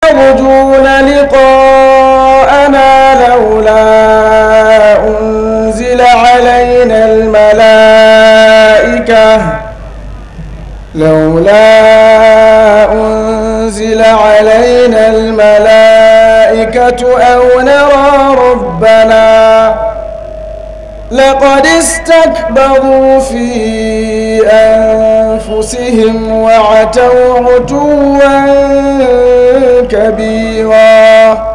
يرجون لقاءنا لولا أنزل علينا الملائكة لولا أنزل علينا الملائكة أو نرى ربنا لقد استكبروا في أنفسهم وعتوا عتوا كبيرا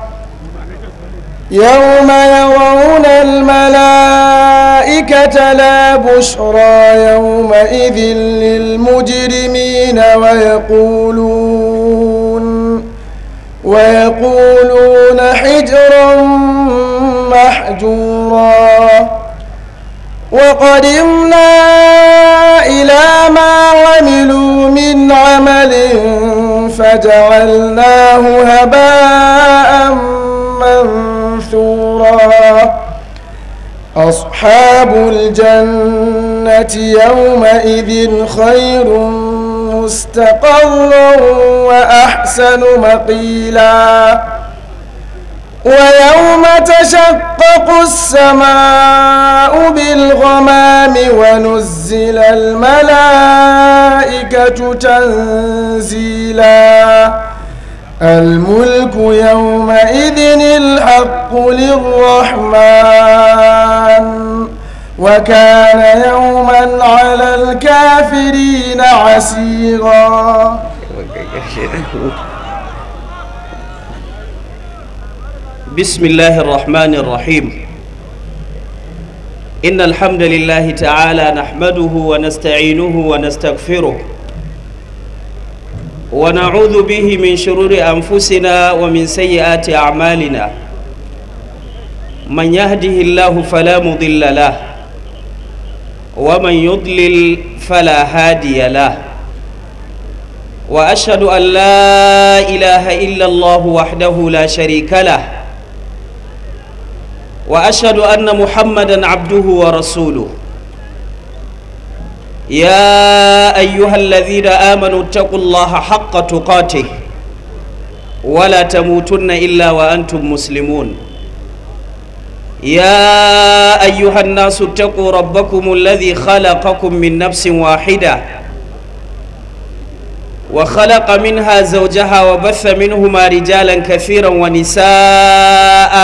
يوم يرون الملائكة لا بشرى يومئذ للمجرمين ويقولون ويقولون حجرا محجورا وقدمنا إلى ما عملوا من عمل فجعلناه هباء منثورا أصحاب الجنة يومئذ خير مستقرا وأحسن مقيلا ويوم تشقق السماء بالغمام ونزل الملائكة تنزيلا الملك يومئذ الحق للرحمن وكان يوما على الكافرين عسيرا بسم الله الرحمن الرحيم إن الحمد لله تعالى نحمده ونستعينه ونستغفره ونعوذ به من شرور أنفسنا ومن سيئات أعمالنا من يهده الله فلا مضل له ومن يضلل فلا هادي له وأشهد أن لا إله إلا الله وحده لا شريك له واشهد ان محمدا عبده ورسوله يا ايها الذين امنوا اتقوا الله حق تقاته ولا تموتن الا وانتم مسلمون يا ايها الناس اتقوا ربكم الذي خلقكم من نفس واحده وخلق منها زوجها وبث منهما رجالا كثيرا ونساء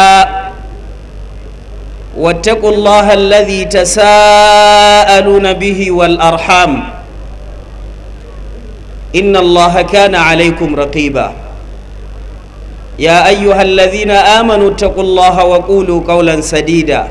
واتقوا الله الذي تساءلون به والأرحام إن الله كان عليكم رقيبا يا أيها الذين آمنوا اتقوا الله وقولوا قولا سديدا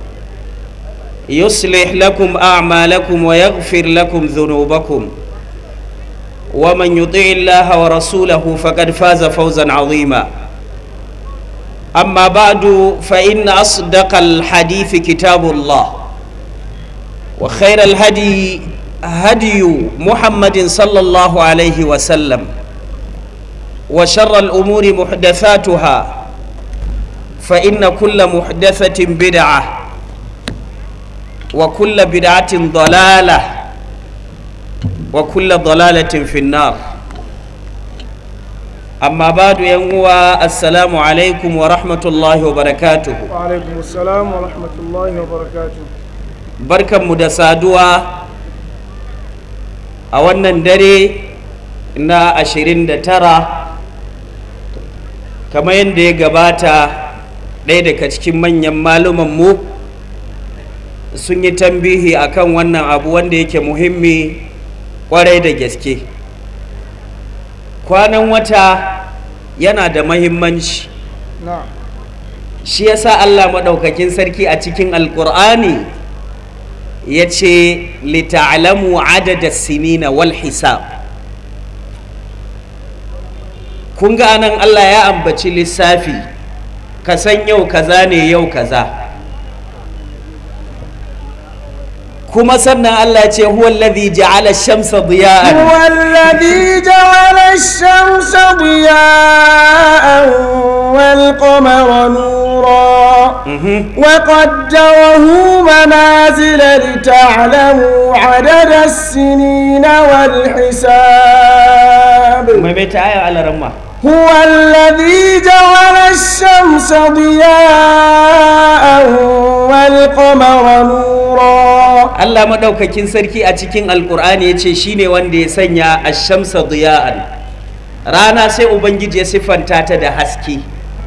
يصلح لكم أعمالكم ويغفر لكم ذنوبكم ومن يطع الله ورسوله فقد فاز فوزا عظيما أما بعد فإن أصدق الحديث كتاب الله وخير الهدي هدي محمد صلى الله عليه وسلم وشر الأمور محدثاتها فإن كل محدثة بدعة وكل بدعة ضلالة وكل ضلالة في النار amma badu yan uwa assalamu alaikum wa rahmatullahi wa barakatuhu wa alaikum assalam wa rahmatullahi wa barakatuh barkanmu da saduwa a wannan dare na 29 kamar yadda ya gabata ɗaya daga cikin manyan malumanmu sun yi tambihi akan wannan abu wanda yake muhimmi kwarai da gaske kwanan wata yana da mahimmanci na shi yasa Allah maɗaukakin sarki a cikin alkur'ani ya ce lita'alamu adada sinina wal hisab kun ga anan Allah ya ambaci lissafi ka san yau kaza ne yau kaza kuma sannan Allah ya ce huwa alladhi ja'ala ash-shamsa diya'an هو الذي جعل الشمس ضياء والقمر نورا وقدره منازل لتعلموا عدد السنين والحساب mai mai ta aya alaramma هو الذي جعل الشمس ضياء والقمر نورا Allah maɗaukakin sarki a cikin alkur'ani ya ce shine wanda ya sanya ashamsa diya'an rana sai ubangiji ya siffanta ta da haske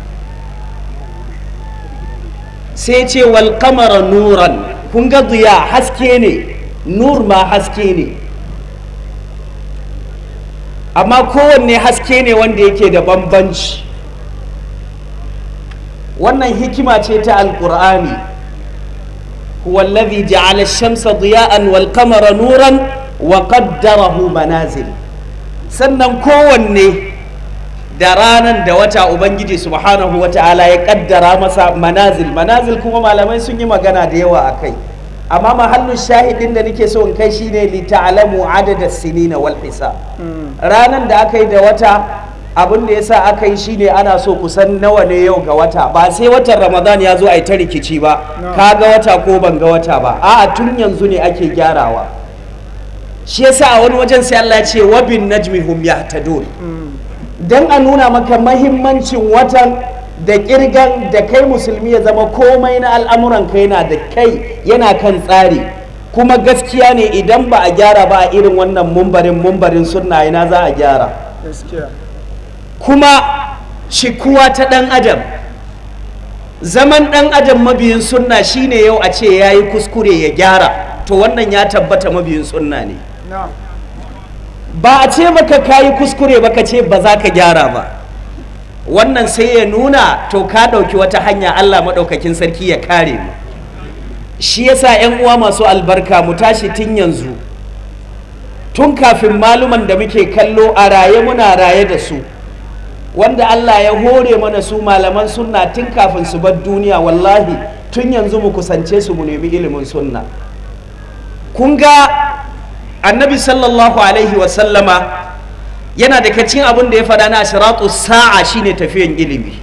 sai ce wal qamara nuran kun ga diya haske ne nur ma haske ne amma kowanne haske ne wanda yake da bambanci wannan hikima ce ta alkur'ani huwa alladhi ja'ala ash-shamsa diya'an wal qamara nuran wa qaddarahu manazil sannan kowanne da ranan da wata ubangiji subhanahu wa ta'ala ya kaddara masa manazil manazil kuma malamai sun yi magana da yawa a kai amma mahallin shahidin da nake so in kai shine li ta'lamu adada sinina wal hisab ranan da aka yi da wata abin da yasa aka yi shine ana so kusan nawa ne yau ga wata ba sai watan ramadan ya zo a yi ta rikici ba ka ga wata ko ban ga wata ba a'a tun yanzu ne ake gyarawa shi yasa a wani wajen sai Allah ya ce wa bin najmi hum yahtadun dan a nuna maka mahimmancin watan da kirgan da kai musulmi ya zama komai na al'amuran kai yana da kai yana kan tsari kuma gaskiya ne idan ba a gyara ba a irin wannan mumbarin mumbarin sunna ina za a gyara kuma shikuwa ta ɗan adam zaman ɗan adam mabiyin sunna shine yau a ce ya yi kuskure ya gyara to wannan ya tabbata mabiyin sunna ne ba a ce maka ka yi kuskure ba ka ce ba za ka gyara ba wannan sai ya nuna to ka ɗauki wata hanya allah maɗaukakin sarki ya kare mu shi yasa 'yan uwa masu albarka mu tashi tun yanzu tun kafin maluman da muke kallo a raye muna raye da su wanda Allah ya hore mana su malaman sunna tun kafin su bar duniya wallahi tun yanzu mu kusance su mu nemi ilimin sunna kun ga annabi sallallahu alaihi wasallama yana da cikin abin da ya faɗa na ashiratu sa'a shine tafiyan ilimi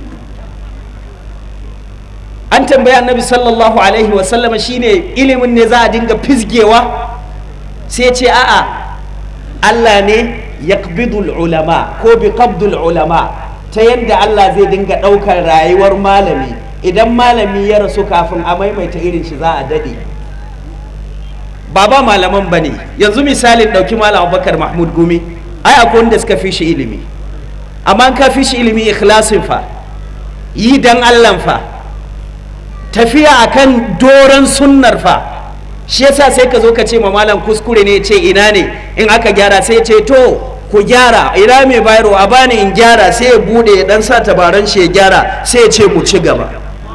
an tambayi annabi sallallahu alaihi wasallama shine ilimin ne za a dinga fisgewa sai ce a'a Allah ne yaqbidul ulama ko bi qabdul ulama ta yadda Allah zai dinga ɗaukar rayuwar malami idan malami ya rasu kafin a maimaita irin shi za a daɗe ba ba malaman ba ne yanzu misalin ɗauki malam abubakar mahmud gumi ai akwai wanda suka fi shi ilimi amma ka fi shi ilimi ikhlasin fa yi dan Allah fa tafiya akan doron sunnar fa shi yasa sai ka zo ka ce ma malam kuskure ne ce ina ne in aka gyara sai ce to ku gyara ina mai bayarwa a bani in gyara sai ya bude ya dan sa tabaran shi ya gyara sai ya ce mu ci gaba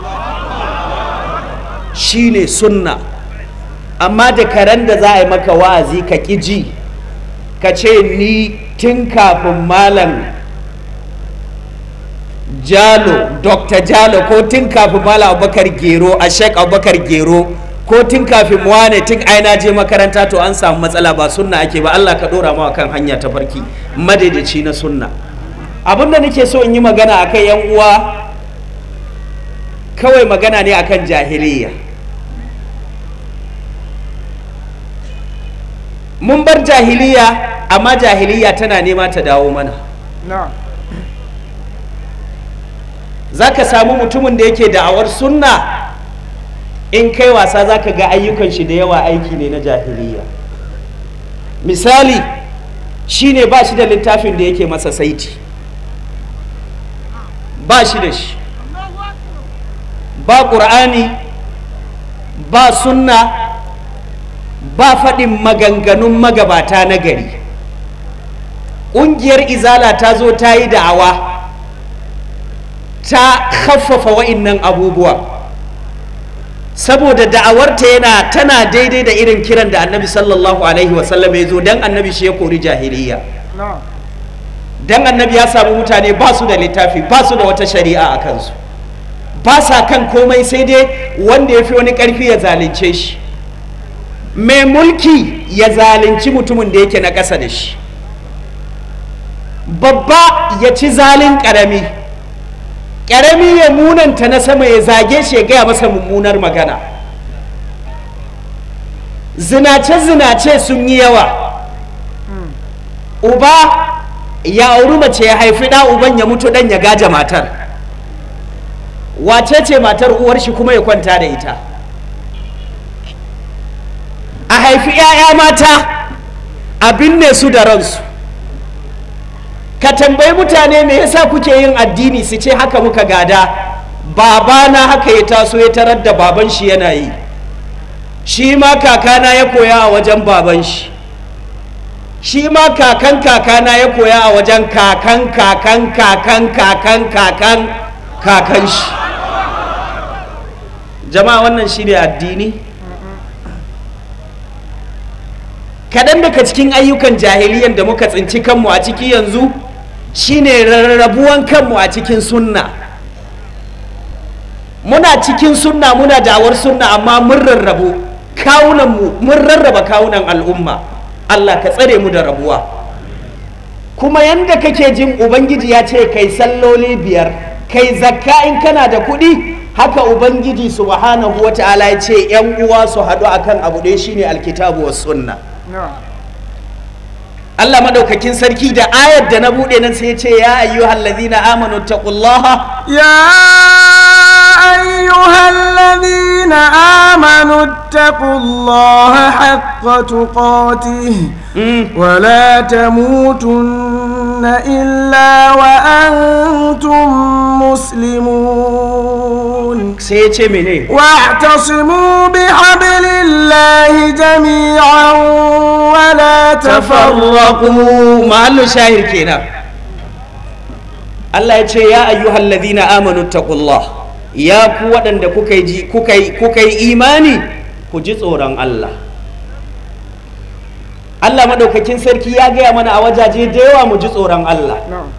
shine sunna amma da karen da za a yi maka wa'azi ka ƙi ji ka ce ni tun kafin malam jalo dr jalo ko tun kafin malam abubakar gero a shek abubakar gero ko tun kafin wane tun aina je makaranta to an samu matsala ba sunna ake ba Allah ka dora mawa kan hanya ta farki madaidaici na sunna abin da nake so in yi magana akan yan uwa kawai magana ne akan jahiliya mun bar jahiliya amma jahiliya tana nema ta dawo mana za ka samu mutumin da yake da'awar sunna in kai wasa za ka ga ayyukan shi da yawa aiki ne na jahiliya misali shine ba shi da littafin da yake masa saiti ba shi da shi ba ƙur'ani ba sunna ba faɗin maganganun magabata na gari ƙungiyar izala ta zo ta yi da'awa ta haffafa wa'innan abubuwa saboda da'awarta yana tana daidai da irin kiran da annabi sallallahu alaihi wasallam ya zo don annabi shi ya kori jahiliya don annabi ya samu mutane ba su da littafi ba su da wata shari'a a kansu ba sa kan komai sai dai wanda ya fi wani ƙarfi ya zalunce shi mai mulki ya zalunci mutumin da yake na ƙasa da shi babba ya ci zalin ƙarami ƙarami ya munanta na sama ya zage shi ya gaya masa mummunar magana zinace-zinace sun yi yawa uba ya auri mace ya haifi ɗa uban ya mutu ɗan ya gaja matar wace ce matar uwar shi kuma ya kwanta da ita a haifi 'ya'ya mata a binne su da ransu ka tambayi mutane me yasa kuke yin addini su ce haka muka gada babana haka ya taso ya tarar da baban shi yana yi shi ma kakana ya koya a wajen baban shi shi ma kakan kakana ya koya a wajen kakan kakan kakan kakan kakan kakan shi jama'a wannan shi ne addini kaɗan daga cikin ayyukan jahiliyan da muka tsinci kanmu a ciki yanzu shine rarrabuwan kanmu a cikin sunna muna cikin sunna muna dawar sunna amma mun rarrabu kawunanmu mun rarraba kawunan al'umma Allah ka tsare mu da rabuwa kuma yanda kake jin ubangiji ya ce kai salloli biyar kai zakka in kana da kuɗi haka ubangiji subhanahu wa ta'ala ya ce yan uwa su haɗu akan abu ɗaya shine alkitabu was sunna Allah madaukakin sarki da ayar da na buɗe nan sai ya ce ya ayyuhal ladina amanu taqullaha يا أيها الذين آمنوا اتقوا الله حق تقاته ولا تموتن إلا وأنتم مسلمون sai ya ce mene واعتصموا بحبل الله جميعا ولا تفرقوا tafarraqu mahallu shahir kenan Allah ya ce ya ayyuhal ladina amanu taqullah ya ku waɗanda kuka yi kuka yi kuka yi imani ku ji tsoron Allah Allah madaukakin sarki ya gaya mana a wajaje da yawa mu ji tsoron Allah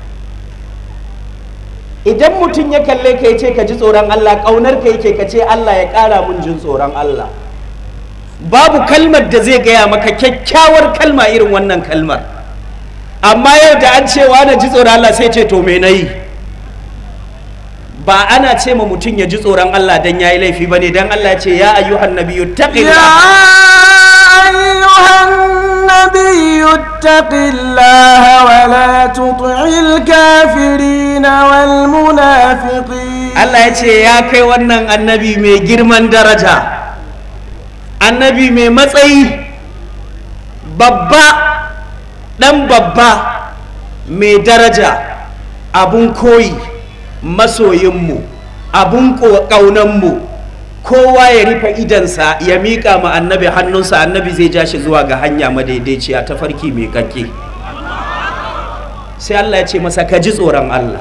idan mutum ya kalle ka ya ce ka ji tsoron Allah ƙaunar ka yake ka ce Allah ya ƙara mun jin tsoron Allah babu kalmar da zai gaya maka kyakkyawar kalma irin wannan kalmar amma yau da an cewa na ji tsoron Allah sai ce to me na yi ba ana ce ma mutum ya ji tsoron Allah dan ya yi laifi ba ne dan Allah ya ce ya ayyuhan nabiyyu يا taqillah أيها النبي اتق الله ولا تطع الكافرين والمنافقين Allah ya ce ya kai wannan annabi mai girman daraja annabi mai matsayi babba ɗan babba mai daraja abun koyi masoyinmu abun ƙaunanmu kowa ya rufe idansa ya miƙa ma annabi hannunsa annabi zai ja shi zuwa ga hanya madaidaiciya ta farki mai kakke sai Allah ya ce masa ka ji tsoron Allah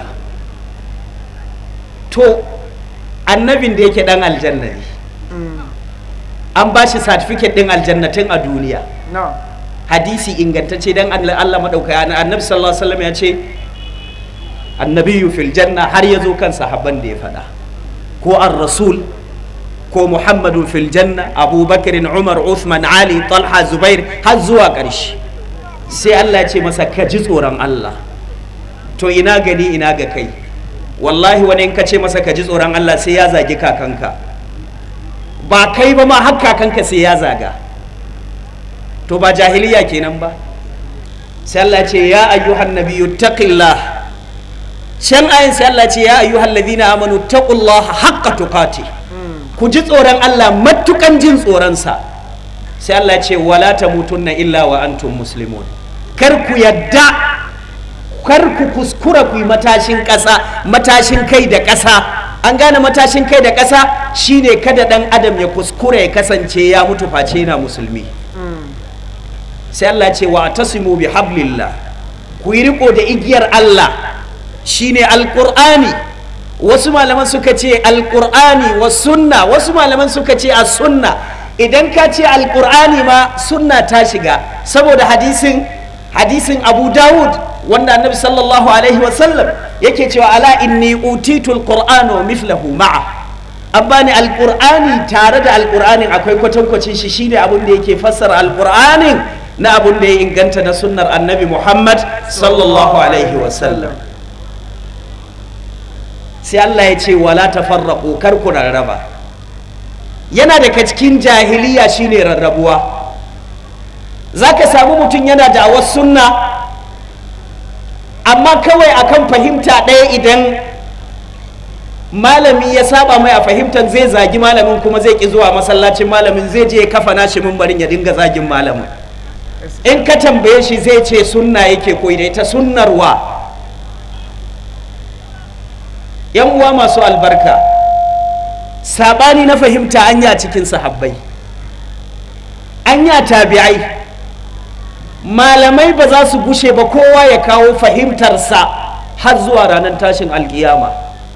to annabin da yake dan aljanna ne an ba shi certificate din aljannatin a duniya نعم hadisi ingantacce dan Allah Allah madauka annabi sallallahu alaihi wasallam ya ce annabiyu fil janna har ya zo kan sahabban da ya faɗa ko ar-rasul ko muhammadu fil janna abubakar umar uthman ali talha zubair har zuwa ƙarshe sai Allah ya ce masa ka ji tsoron Allah to ina gani ina ga kai wallahi wani in ka ce masa ka ji tsoron Allah sai ya zagi kakanka ba kai ba ma har kakanka sai ya zaga to ba jahiliya kenan ba sai Allah ce ya ayyuhan nabiyyu taqillah can ayin sai Allah ce ya ayyuhan ladina amanu taqullaha haqqa tuqati ku ji tsoron Allah matukan jin tsoronsa sai Allah ce wala tamutunna illa wa antum muslimun kar ku yadda kar ku kuskura ku yi matashin ƙasa matashin kai da ƙasa an gane matashin kai da ƙasa shine kada ɗan adam ya kuskura ya kasance ya mutu face yana musulmi sai Allah ce wa tasimu bi hablillah ku yi riko da igiyar Allah shine alqur'ani wasu malaman suka ce alqur'ani wa sunna wasu malaman suka ce as sunna idan ka ce alqur'ani ma sunna ta shiga saboda hadisin hadisin Abu Dawud wanda annabi sallallahu alaihi wasallam yake cewa ala inni utitul qur'ana wa mithlahu ma'a an bani alqur'ani tare da alqur'anin akwai kwatankwacin shi shine abin da yake fassara alqur'anin na abin da ya inganta na sunnar annabi muhammad sallallahu alaihi wasallam sai allah ya ce wala tafarraqu kar ku rarraba yana daga cikin jahiliya shine rarrabuwa zaka samu mutum yana da sunna amma kawai akan fahimta ɗaya idan malami ya saba mai a fahimtar zai zagi malamin kuma zai ki zuwa masallacin malamin zai je ya kafa nashi mimbarin ya dinga zagin malamin in ka tambaye shi zai ce sunna yake koyi da ita sunnarwa yan uwa masu albarka sabani na fahimta anya cikin sahabbai anya tabi'ai malamai ba za su gushe ba kowa ya kawo fahimtarsa har zuwa ranar tashin alkiyama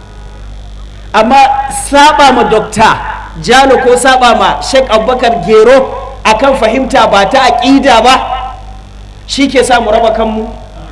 amma saba ma dokta jalo ko saba ma sheik abubakar gero akan fahimta ba ta aƙida ba shi ke sa mu raba kanmu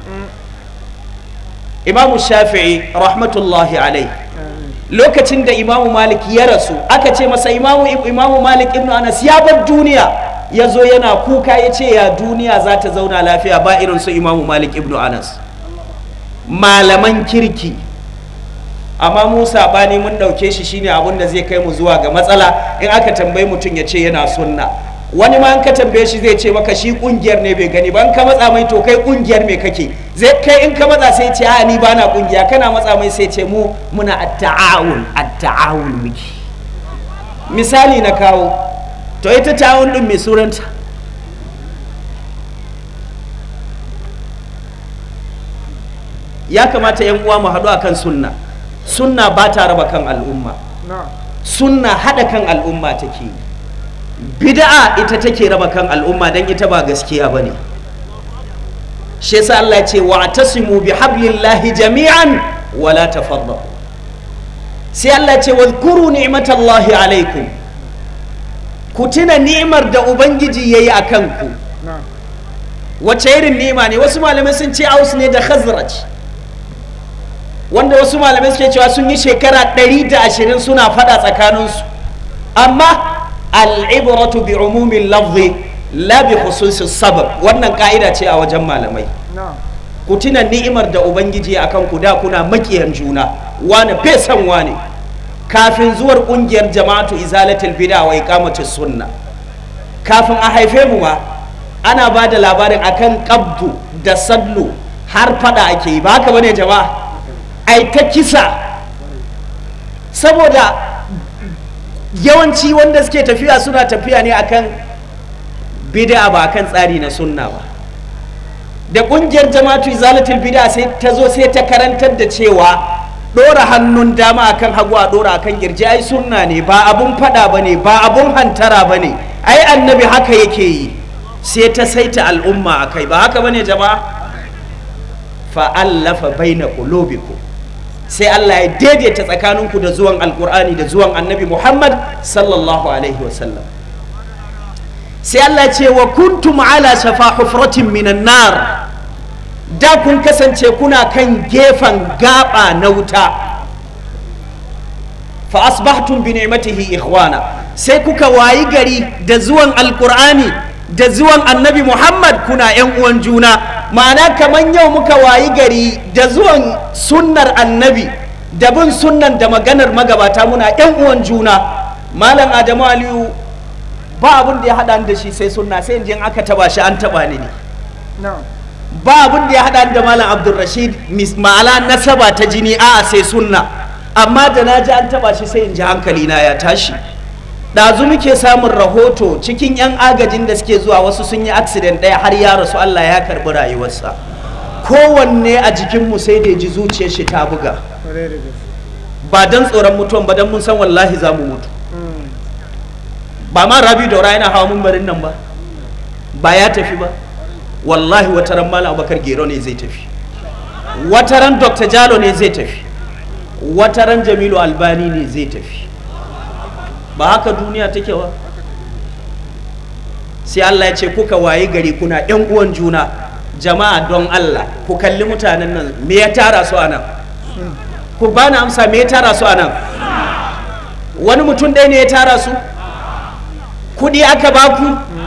imamu shafi'i rahmatullahi alai lokacin da imamu malik ya rasu aka ce masa imamu, imamu malik ibn anas ya bar duniya ya zo yana kuka ya ce ya duniya za ta zauna lafiya ba irin su imamu malik ibn anas malaman kirki amma mu sabani mun dauke shi shine abin da zai kai mu zuwa ga matsala in aka tambayi mutum ya ce yana sunna wani ma in ka tambaye shi zai ce maka shi kungiyar ne bai gani ba in ka matsa mai to kai kungiyar me kake zai kai in ka matsa sai ce a ni bana kungiya kana matsa mai sai ce mu muna at-ta'awun at-ta'awun miki misali na kawo to ita ta'awun din mai suranta ya kamata yan uwa mu haɗu akan sunna sunna ba ta raba kan al'umma sunna haɗa kan al'umma take bid'a ita take raba kan al'umma don ita ba gaskiya ba ne shi yasa Allah ce wa tasimu bi hablillahi jami'an wala tafarraqu sai Allah ce wadhkuru ni'matallahi alaikum ku tuna ni'imar da ubangiji yayi akan ku wace irin ni'ima ne wasu malamai sun ce aus ne da khazraj wanda wasu malamai suke cewa sun yi shekara 120 suna fada tsakaninsu amma al'ibratu bi umumin lafzi la bi khususis sabab wannan ka'ida ce a wajen malamai ku tuna ni'imar da ubangiji akan ku da kuna makiyan juna wani bai san wani kafin zuwar kungiyar jama'atu izalatul bid'a wa iqamatus sunna kafin a haife mu ma ana ba da labarin akan qabdu da sallu har fada ake yi ba haka bane jama'a ai ta kisa saboda yawanci wanda suke tafiya suna tafiya ne akan bid'a ba akan tsari na sunna ba da kungiyar jama'atu izalatul bid'a sai ta zo sai ta karantar da cewa dora hannun dama akan hagu a dora akan girji ai sunna ne ba abun fada bane ba abun hantara bane ai annabi haka yake yi sai ta saita al'umma akai ba haka bane jama'a fa'allafa baina qulubikum sai Allah ya daidaita tsakaninku da zuwan alkur'ani da zuwan annabi Muhammad sallallahu alaihi wasallam sai Allah ce wa kuntum ala shafa hufratin minan nar da kun kasance kuna kan gefen gaba na wuta fa asbahtum bi ni'matihi ikhwana sai kuka wayi gari da zuwan alkur'ani da zuwan annabi Muhammad kuna yan uwan juna ma'ana kamar yau muka wayi gari da zuwan sunnar annabi da bin sunnan da maganar magabata muna yan uwan juna malam adamu aliyu ba abin da ya haɗa da shi sai sunna sai in aka taba shi an taba ni ne ba abin da ya haɗa da malam abdulrashid ma'ala nasaba ta jini a sai sunna amma da na ji an taba shi sai in ji hankali na ya tashi ɗazu muke samun rahoto cikin 'yan agajin da suke zuwa wasu sun yi accident ɗaya har ya rasu Allah ya karɓi rayuwarsa kowanne a jikinmu sai da ji zuciyar shi ta buga ba don tsoron mutuwan ba don mun san wallahi za mu mutu ba ma rabi daura yana hawa mumbarin nan ba ba ya tafi ba wallahi wataran malam abubakar gero ne zai tafi wataran dr jalo ne zai tafi wataran jamilu albani ne zai tafi ba haka duniya take ba sai Allah ya ce kuka waye gari kuna yan uwan juna jama'a don Allah ku kalli mutanen nan me ya tara su anan ku bani amsa me ya tara su anan wani mutum ɗaya ne ya tara su kudi aka baku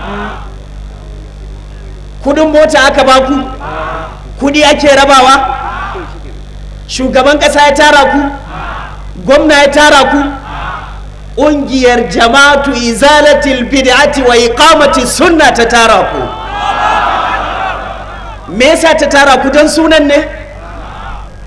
kudin mota aka baku kudi ake rabawa shugaban ƙasa ya tara ku gwamna ya tara ku ƙungiyar jama'atu izalatil bid'ati wa iqamati sunna ta tara ku me yasa ta tara ku don sunan ne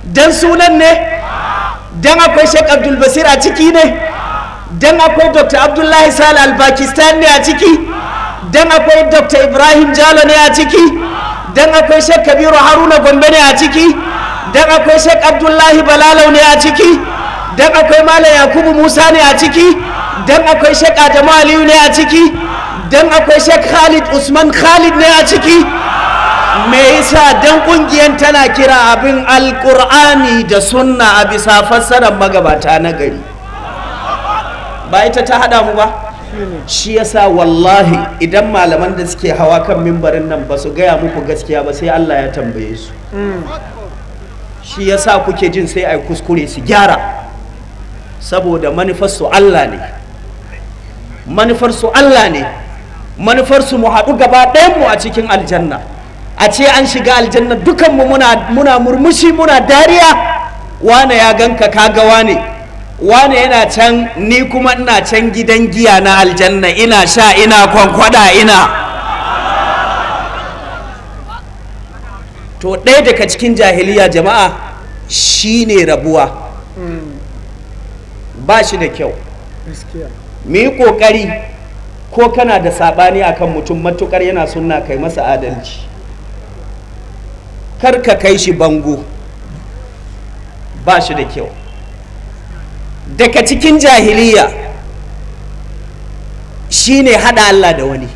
dan sunan ne dan akwai Sheikh Abdul Basir a ciki ne dan akwai Dr. Abdullahi Sale al-Pakistan ne a ciki dan akwai Dr. Ibrahim Jalo ne a ciki dan akwai Sheikh Kabiru Haruna Gombe ne a ciki dan akwai Sheikh Abdullahi Balalau ne a ciki dan akwai Malam Yakubu Musa ne a ciki dan akwai Sheikh Adamu Aliyu ne a ciki dan akwai Sheikh Khalid Usman Khalid ne a ciki me yasa dan kungiyar tana kira abin alkur'ani da sunna a bisa fassarar magabata na gari ba ita ta hada mu ba shi yasa wallahi idan malaman da suke hawa kan mimbarin nan ba su gaya muku gaskiya ba sai Allah ya tambaye su shi yasa kuke jin sai ai kuskure su gyara saboda manufarsu Allah ne manufarsu Allah ne manufarsu mu haɗu gaba ɗayanmu a cikin aljanna a ce an shiga aljanna dukanmu muna, muna murmushi muna dariya wane ya ganka kaga wane wane yana can ni kuma ina can gidan giya na aljanna ina sha ina kwankwada ina to ɗaya daga cikin jahiliya jama'a shine rabuwa ba shi da kyau mu yi ƙoƙari ko kana da saɓani akan mutum matukar yana sunna kai masa adalci kar ka kai shi bango ba shi da kyau daga cikin jahiliya shine hada Allah da wani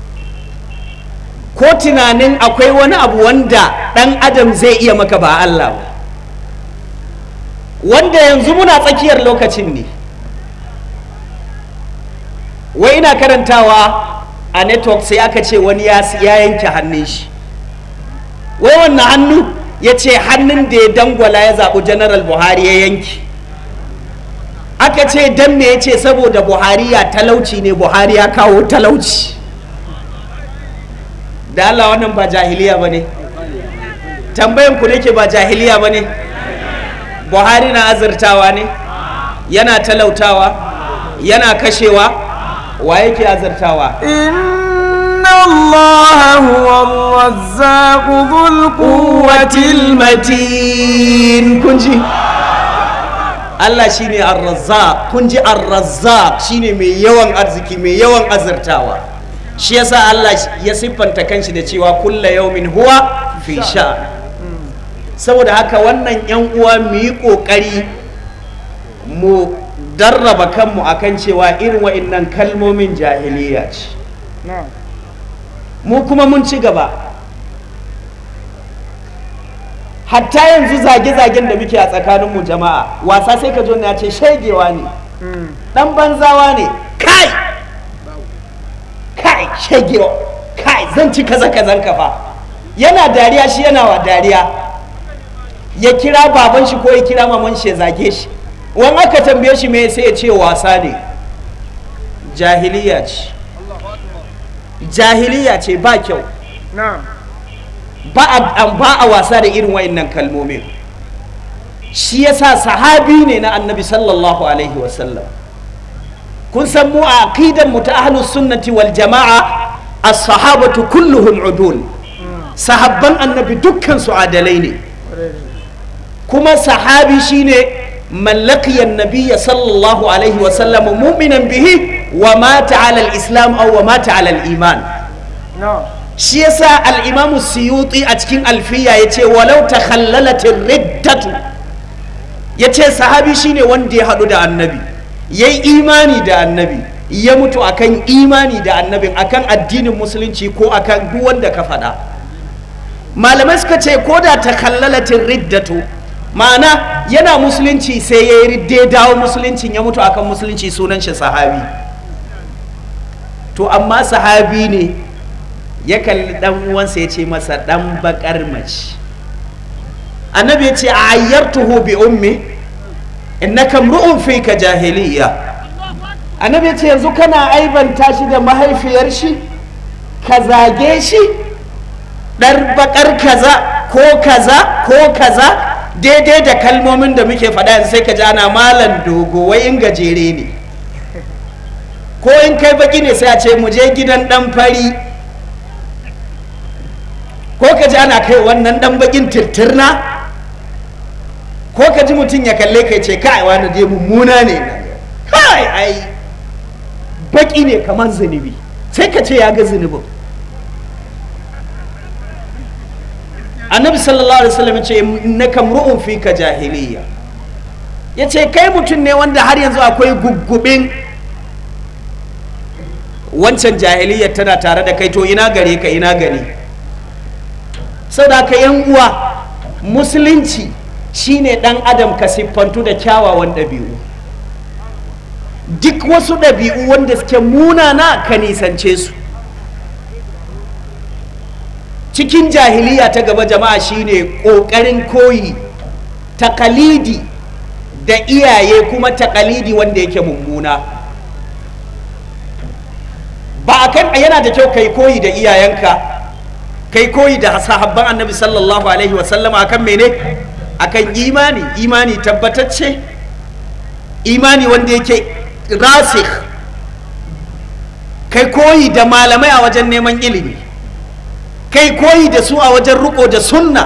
ko tunanin akwai wani abu wanda ɗan adam zai iya maka ba Allah ba wanda yanzu muna tsakiyar lokacin ne wai ina karantawa a network sai aka ce wani ya yanke hannun shi wai wannan hannu ya ce hannun da ya dangwala ya zaɓi general buhari ya yanki aka ce dan me ya ce saboda buhari ya talauci ne buhari ya kawo talauci da allah wannan ba jahiliya ba ne tambayan ku nake ba jahiliya ba ne buhari na azurtawa ne yana talautawa yana kashewa wa yake azurtawa إن الله هو الرزاق ذو القوة matin kun ji Allah shine ar-razzaq kun ji ar-razzaq shine mai yawan arziki mai yawan azurtawa shi yasa Allah ya siffanta kanshi da cewa kulla yaumin huwa fi sha saboda haka wannan yan uwa mu yi kokari mu darraba kanmu akan cewa irin wa'annan kalmomin jahiliya ce mu kuma mun ci gaba hatta yanzu zage-zagen da muke a tsakaninmu jama'a wasa sai ka zo ya ce shegewa ne dan banzawa ne kai kai shegewa kai zan ci kaza kazan kafa yana dariya shi yana wa dariya ya kira baban shi ko ya kira maman shi ya zage shi wani aka tambaye shi me sai ya ce wasa ne jahiliya ce jahiliya ce ba kyau ba a, ba a wasa da irin wayannan kalmomin shi yasa sahabi ne na annabi sallallahu alaihi wasallam kun san mu a aqidan mu ta ahlus sunnati wal jama'a as-sahabatu kulluhum udul sahabban annabi dukkan su adalai ne kuma sahabi shine man laqiya an-nabiyya sallallahu alaihi wasallam mu'minan bihi wa mata ala al-islam aw wa mata ala al-iman shi yasa al-imam suyuti a cikin alfiya yace walau takhallalatir riddatu yace sahabi shine wanda ya hadu da annabi yayi imani da annabi ya mutu akan imani da annabin akan addinin musulunci ko akan duk wanda ka faɗa malamai suka ce ko da takhallalatir riddatu ma'ana yana musulunci sai ya yi ridde dawo musuluncin ya mutu akan musulunci sunan shi sahabi to amma sahabi ne ya kalli dan uwansa ya ce masa dan bakar mace annabi ya ce a ayyartuhu bi ummi innaka mru'un fika jahiliya annabi ya ce yanzu kana aibanta shi da mahaifiyar shi ka zage shi dar bakar kaza ko kaza ko kaza daidai da kalmomin da muke faɗa yanzu sai ka ji ana malan dogo wai in gajere ne ko in kai baki ne sai a ce mu je gidan dan fari ko ka ji ana kai wannan dan bakin tirtirna ko ka ji mutum ya kalle ka ce kai wani dai mummuna ne kai ai baki ne kamar zunubi sai ka ce ya ga zunubin annabi sallallahu alaihi wasallam ce innaka mru'un fika jahiliya yace kai mutum ne wanda har yanzu akwai guggubin wancan jahiliyar tana tare da kai to ina gare ka ina gari saboda ka yan uwa musulunci shine dan adam ka siffantu da kyawawan ɗabi'u duk wasu ɗabi'u wanda suke munana ka nisance su cikin jahiliya ta gaba jama'a shine ƙoƙarin koyi takalidi da iyaye kuma takalidi wanda yake mummuna ba a kan yana da kyau kai koyi da iyayenka kai koyi da sahabban annabi sallallahu alaihi wasallama akan mene akan imani imani tabbatacce imani wanda yake rasikh kai koyi da malamai a wajen neman ilimi kai koyi da su a wajen riko da sunna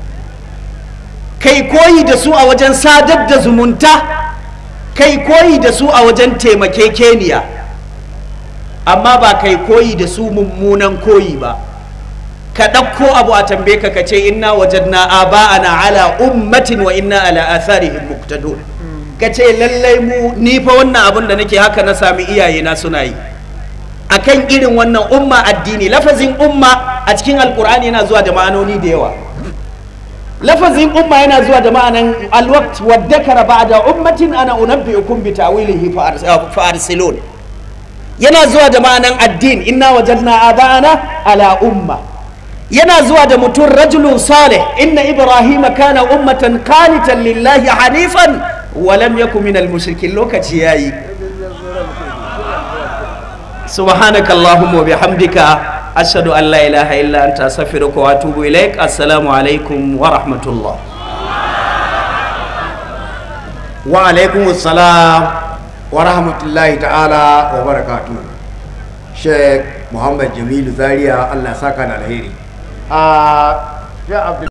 kai koyi da su a wajen sadar da zumunta kai koyi da su a wajen taimakekeniya amma ba kai koyi da su mummunan koyi ba ka ɗauko abu a tambaye ka ka ce inna wajadna aba'ana ala ummatin wa inna ala atharihim muqtadun ka ce lallai mu ni fa wannan abun da nake haka na sami iyayena suna yi akan irin wannan umma addini lafazin umma a cikin alkur'ani yana zuwa da ma'anoni da yawa lafazin umma yana zuwa da ma'anan alwaqt wa dhakara ba'da ummatin ana unabbi'ukum bi ta'wilihi fa arsilun yana zuwa da ma'anan addin inna wajadna aba'ana ala umma yana zuwa da mutum rajulun salih inna ibrahima kana ummatan qanitan lillahi hanifan wa lam yakun minal mushrikin lokaci yayi سبحانك اللهم وبحمدك أشهد أن لا إله إلا أنت أستغفرك وأتوب إليك السلام عليكم ورحمة الله wa alaikum salam wa rahmatullahi ta'ala wa barakatu sheikh muhammad jamilu zaria allah saka da alheri a